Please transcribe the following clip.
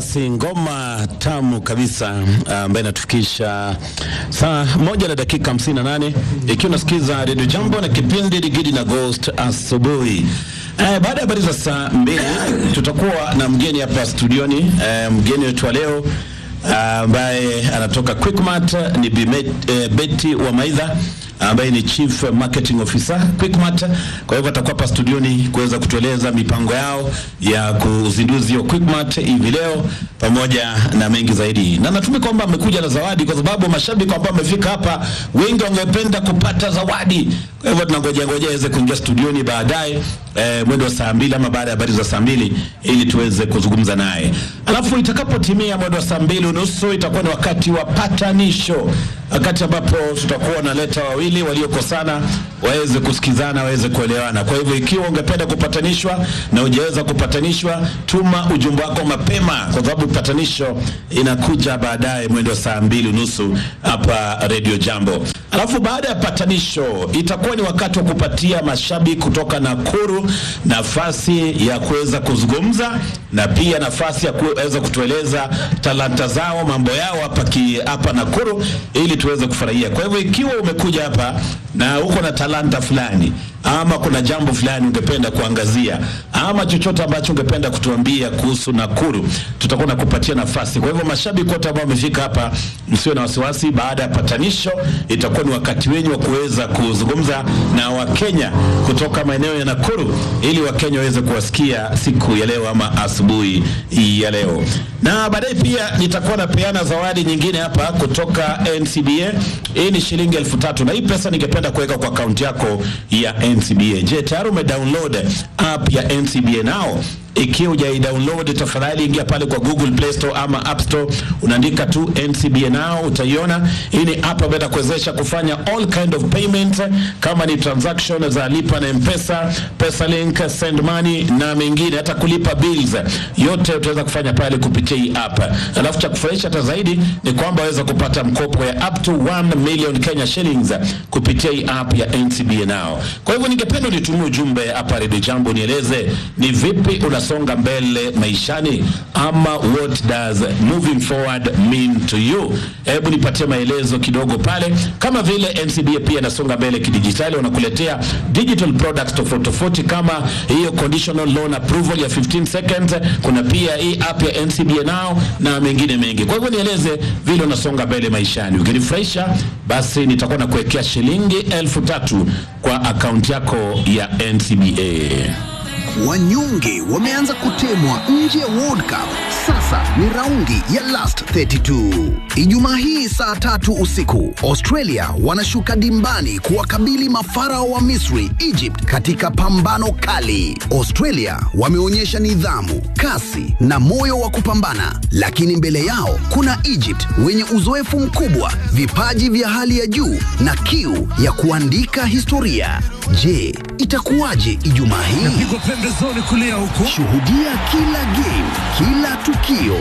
basi ngoma tamu kabisa ambayo inatufikisha saa moja na dakika hamsini na nane ikiwa unasikiza redio Jambo na kipindi Digidi na Ghost asubuhi. Eh, baada ya habari za saa mbili tutakuwa na mgeni hapa studioni. Eh, mgeni wetu wa leo ambaye anatoka Quickmart ni Bimet, eh, Betty wa Maidha ambaye ni Chief Marketing Officer Quickmart. Kwa hivyo atakuwa hapa studioni kuweza kutueleza mipango yao ya kuzinduzi wa Quickmart hivi leo pamoja na mengi zaidi, na natumai kwamba amekuja na zawadi, kwa sababu mashabiki ambao wamefika hapa wengi wangependa kupata zawadi. Kwa hivyo tunangojea ngojea aweze kuingia studioni baadaye eh, mwendo wa saa mbili ama baada ya habari za saa mbili ili tuweze kuzungumza naye, alafu itakapotimia mwendo wa saa mbili unusu itakuwa ni wakati wa patanisho, wakati ambapo tutakuwa naleta wawili waliokosana waweze kusikizana, waweze kuelewana. Kwa hivyo ikiwa ungependa kupatanishwa na hujaweza kupatanishwa, tuma ujumbe wako mapema, kwa sababu patanisho inakuja baadaye mwendo wa saa mbili unusu hapa Radio Jambo. Alafu baada ya patanisho itakuwa ni wakati wa kupatia mashabiki kutoka Nakuru nafasi ya kuweza kuzungumza na pia nafasi ya kuweza kutueleza talanta zao, mambo yao hapa ki, hapa Nakuru ili tuweze kufurahia. Kwa hivyo ikiwa umekuja hapa na uko na talanta fulani ama kuna jambo fulani ungependa kuangazia ama chochote ambacho ungependa kutuambia kuhusu Nakuru, tutakuwa na kupatia nafasi. Kwa hivyo mashabiki wote ambao wamefika hapa, msiwe na wasiwasi. Baada ya patanisho, itakuwa ni wakati wenyu wa kuweza kuzungumza na Wakenya kutoka maeneo ya Nakuru, ili Wakenya waweze kuwasikia siku ya leo ama asubuhi ya leo. Na baadaye pia nitakuwa napeana zawadi nyingine hapa kutoka NCBA. Hii ni shilingi elfu tatu na hii pesa ningependa kuweka kwa akaunti yako ya NCBA. Je, tayari umedownload app ya NCBA nao? Ikiwa hujaidownload, tafadhali ingia pale kwa Google Play Store ama App Store, unaandika tu NCBA nao, utaiona. Hii ni app ambayo itakuwezesha kufanya all kind of payment, kama ni transaction za lipa na M-Pesa, PesaLink, send money na mengine, hata kulipa bills, yote utaweza kufanya pale kupitia hii app. Alafu cha kufurahisha hata zaidi ni kwamba waweza kupata mkopo ya up to 1 million Kenya shillings kupitia hii app ya NCBA nao. Kwa hivyo ningependa nitumie ujumbe hapa Radio Jambo, nieleze ni vipi unasonga mbele maishani, ama what does moving forward mean to you? Hebu nipatie maelezo kidogo pale, kama vile NCBA pia inasonga mbele kidijitali, wanakuletea digital products tofauti tofauti kama hiyo conditional loan approval ya 15 seconds. Kuna pia hii app ya NCBA nao na mengine mengi. Kwa hivyo nieleze vile unasonga mbele maishani. Ukinifurahisha basi nitakuwa na kuwekea shilingi elfu tatu kwa akaunti yako ya NCBA. Wanyonge wameanza kutemwa nje ya World Cup. Sasa ni raundi ya last 32. Ijumaa hii saa tatu usiku, Australia wanashuka dimbani kuwakabili mafarao wa Misri, Egypt, katika pambano kali. Australia wameonyesha nidhamu, kasi na moyo wa kupambana, lakini mbele yao kuna Egypt wenye uzoefu mkubwa, vipaji vya hali ya juu na kiu ya kuandika historia. Je, itakuwaje Ijumaa hii? pigwa pembezoni kulia huko Shuhudia kila game, kila tukio